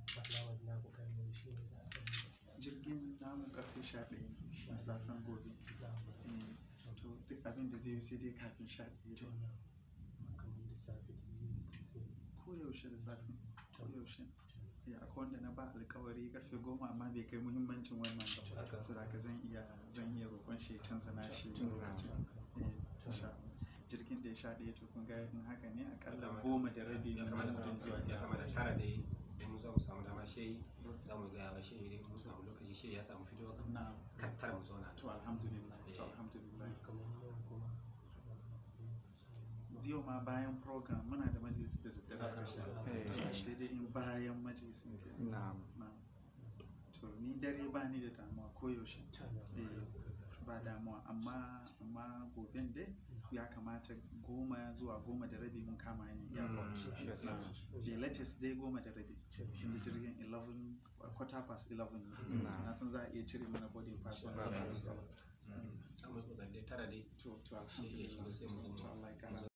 alawar na kokarin shi ne za a jirgin namu karfe sha ɗaya na safen gobe Eh, to duk abin da zai yi sai dai kafin sha ɗaya to dai. na kamar da safe da yi ko yaushe da safe ko yaushe ya akwai wanda na ba alkawari karfe goma amma bai kai muhimmancin wannan ba Haka. so da zan iya zan iya roƙon shi ya canza nashi lokacin Eh, insha Allah. jirgin da ya sha ɗaya to kun ga in haka ne akalla goma da rabi ya na kamata wurin zuwa ya kamata tara dai da mu za mu samu dama shi za mu gaya wa shi idan mun samu lokaci shi ya samu fito na kan tara mu zauna to alhamdulillah to Eh. alhamdulillah kamar yau kuma yau ma bayan program muna da majalisi da daddare Haka. sha Eh. sai dai in bayan majalisin ke na'am na to ni dare ba ni da damuwa koyaushe Eh, ba damuwa amma amma goben dai ya kamata goma zuwa goma da rabi mun kama ni airport Mm, yes, sir. the latest dai goma da rabi tunda jirgin 11 quarter past 11 ne Na. na san za a iya cire mana boarding pass wanda Ba ba matsala. matsala za mu yi kokari dai tara dai to to shi ya shigo sai mu zo to Allah ya kara